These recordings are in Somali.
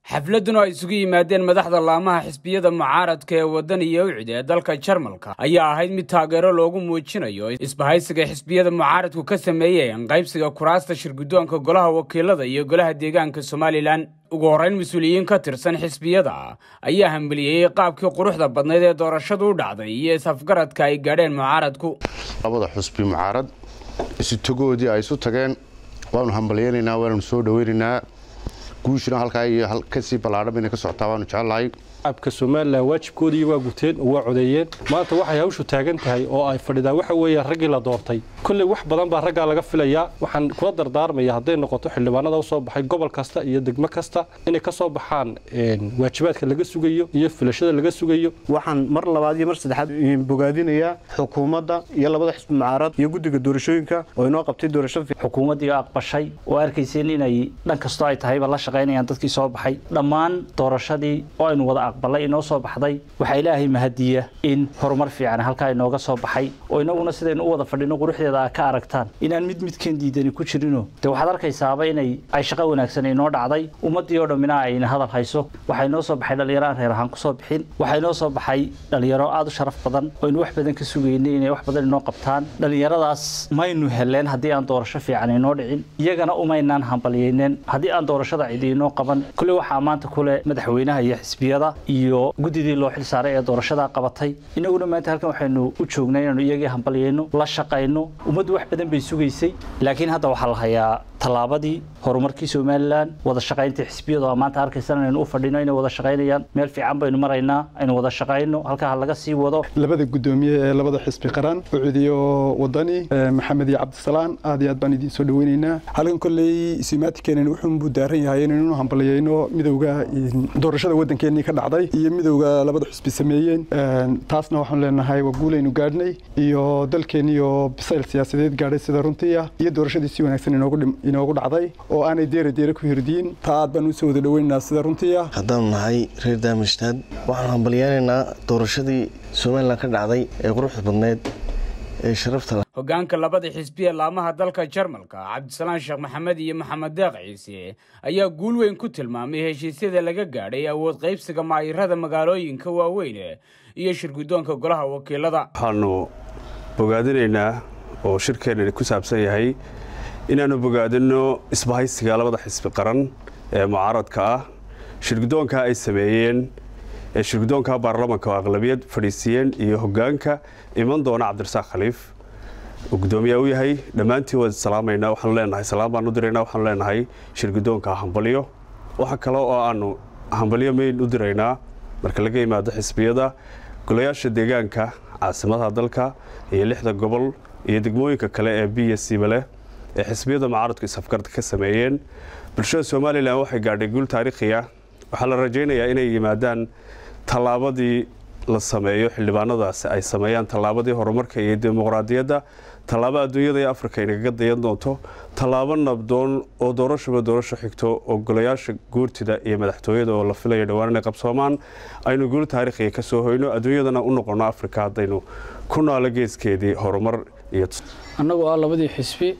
xafladuna ay isugu yimaadeen madaxda laamaha xisbiyada mucaaradka ee waddan iyo ucid ee dalka jarmalka ayaa ahayd mid taageero loogu muujinayo isbahaysiga xisbiyada mucaaradku ka sameeyeen qaybsiga kuraasta shirguddoonka golaha wakiilada iyo golaha deegaanka somalilan ugu horrayn mas-uuliyiin ka tirsan xisbiyada ayaa hambeliyeyey qaabkii quruxda badnayd ee doorashadu u dhacday iyo is-afgaradka ay gaadheen mucaaradku labada xusbi mucaarad isutagoodii ay isu tageen waanu hambalyaynaynaa waananu soo dhaweynaynaa guushina halkaa iyo kasii ballaadhan bayna ka socotaa waanu jecellahay shacabka somalilan waajibkoodii waa guteen oo waa codeeyeen maanta waxay hawshu taagan tahay oo ay fadhidaan waxa weeye raggii la doortay kolley wax badan baa raggaa laga filayaa waxaan kula dardaarmaya hadday noqoto xildhibaanada usoo baxay gobol kasta iyo degmo kasta inay ka soo baxaan waajibaadka laga sugayo iyo filashada laga sugayo waxaan mar labaad iyo mar saddexaad bogaadinayaa xukuumadda iyo labada xisbi mucaarad iyo guddiga doorashooyinka oo inoo qabtay doorasho xukuumaddii aqbashay oo arkayseen inay dhan kastoo ay tahayba la shaqaynayaan dadkii soo baxay dhammaan doorashadii oo aynu wada aqbalay inoo soo baxday waxaa ilaahay mahadiya in horumar fiican halkaa inooga soo baxay oo inaguna sidaynu u wada fadhino quruxdeeda a ka aragtaan inaan mid midkeen diidani ku jirino dee waxaad arkaysaaba inay ay shaqo wanaagsan inoo dhacday ummaddii oo dhammina ayna hadal hayso waxaa inoo soo baxay dhallinyaro aan reer ahaan kusoo bixin waxaa inoo soo baxay dhallinyaro aada u sharaf badan oo aynu wax badan ka sugaynay inay wax badan inoo qabtaan dhallinyaradaas maynu heleen haddii aan doorasho fiican inoo dhicin iyagana umaynaan hambalyayneen haddii aan doorashada cidi inoo qaban kulle waxaa maanta kule madaxweynaha iyo xisbiyada iyo guddidii loo xil saaray ee doorashadaa qabatay inaguna maanta halkan waxaynu u joognay inaanu iyagii hambalyayno la shaqayno ummaddu wax badan bay sugaysay laakiin hadda waxaa la hayaa tallaabadii horumarkii somalilan wada shaqayntii xisbiyadu aa maanta arkaysan inaynu u fadhino inay wada shaqaynayaan meel fiican baynu maraynaa aynu wada shaqayno halkaa laga sii wado labada guddoomiye ee labada xisbi qaran ucudiyo wadani maxamed iyo cabdisalaan aad iyo aad baan idiin soo dhaweynaynaa halkan kolley isimaatikeenen wuxuunbuu daaran yahay inaynu hambalyayno midowga doorashada waddankeenii ka dhacday iyo midowga labada xisbi sameeyeen taasna waxaan leenahay waa guulaynu gaadhnay iyo dalkeeniyo bisayl siyaasadeed gaadhay sida runtii ah iyo doorashadii si wanaagsan inoogu dhacday oo aanay deera deera ku hirdiyin taa aad baan usoo wada dhaweynaynaa sida runtii ah haddaanu nahay reer daamishnaad waxaan hambalyaynaynaa doorashadii somalilan ka dhacday ee quruxda badneed ee sharafta hoggaanka labada xisbiya laamaha dalka jarmalka cabdisalaan sheekh maxamed iyo maxamed deeq ciise ayaa guul weyn ku tilmaamay heshiisyada laga gaadhay awood qaybsiga maayirada magaalooyinka waaweyn iyo shirguddoonka golaha wakiilada waxaanu bogaadinaynaa oo shirkeenani ku saabsan yahay inaannu bogaadinno isbahaysiga labada xisbi qaran ee mucaaradka ah shirguddoonka ay sameeyeen ee shirguddoonka baarlamanka oo aqlabiyad fadhiisiiyeen iyo hoggaanka iman doona cabdirasaaq khaliif uu guddoomiyaa u yahay dhammaantiin waan salaamaynaa waxaanu leenahay salaam baan u diraynaa waxaanu leenahay shirguddoonka hambalyo waxa kale oo aannu hambalyo mayn u diraynaa marka laga yimaado xisbiyada golayaasha deegaanka caasimadaha dalka iyo lixda gobol iyo degmooyinka kale ee b s c baleh ee xisbiyada mucaaradku isafgarda ka sameeyeen bulshada somalilan waxay gaadhay guul taariikhiya waxaa la rajaynayaa inay yimaadaan tallaabadii la sameeyo xildhibaanadaasi ay sameeyaan tallaabadii horumarka iyo dimuqraadiyadda tallaabo adduunyada iyo afrika inagaga dayan doonto tallaabo nabdoon oo doorashaba doorasho xigto oo golayaasha guurtida iyo madaxtooyada oo la filayo dhowaan inay qabsoomaan aynu guul taariikhiya ka soo hoyno adduunyadana u noqono afrika haddaynu ku naalo geeskeedii horumar iyo annagoo ah labadii xisbi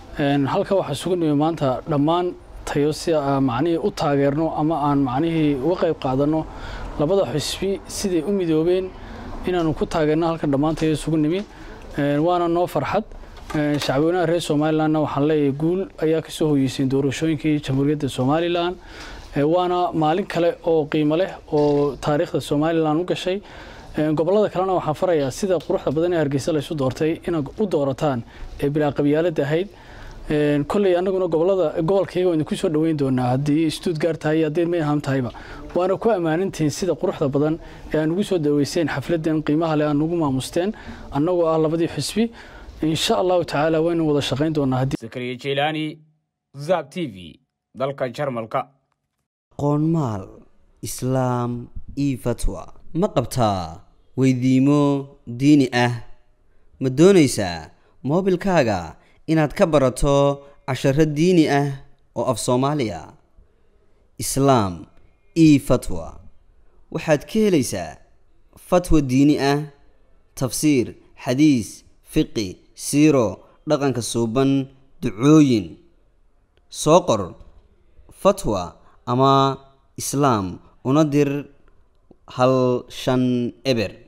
halka waxaa sugu nimi maanta dhammaan tayo si aan macnihii u taageerno ama aan macnihii uga qayb qaadanno labada xisbi siday u midoobeen inaanu ku taageerno halkan dhammaan tayo isugu nimi waana noo farxad shacbweynaha reer somalilanna waxaan leeyahay guul ayaa ka soo hoyeyseen doorashooyinkii jamhuuriyadda somalilan waana maalin kale oo qiimo leh oo taariikhda somalilan u gashay gobolada kalena waxaan farayaa sida quruxda badan ee hargeysa laysu doortay inaad u doorataan ee bilaa qabyaalada ahayd kolley annaguna gobolada gobolkayga waan ku soo dhoweyn doonaa haddii stuttgart tahay haddii mayham tahayba waana ku ammaanintihiin sida quruxda badan ee aan ugu soo daweyseen xafladan qiimaha leh aan ugu maamusteen annagoo ah labadii xisbi insha allahu tacaala waynu wada shaqayn doonaa zakariya jeylaani zab t v dalka jarmalka qoonmaal islaam io fatwa ma qabtaa weydiimo diini ah ma doonaysaa moobilkaaga inaad ka barato casharo diini ah oo af soomaaliya islaam io fatwa waxaad ka helaysaa fatwa diini ah tafsiir xadiis fiqi siiro dhaqanka suuban ducooyin soo qor fatwa ama islaam una dir hal shan eber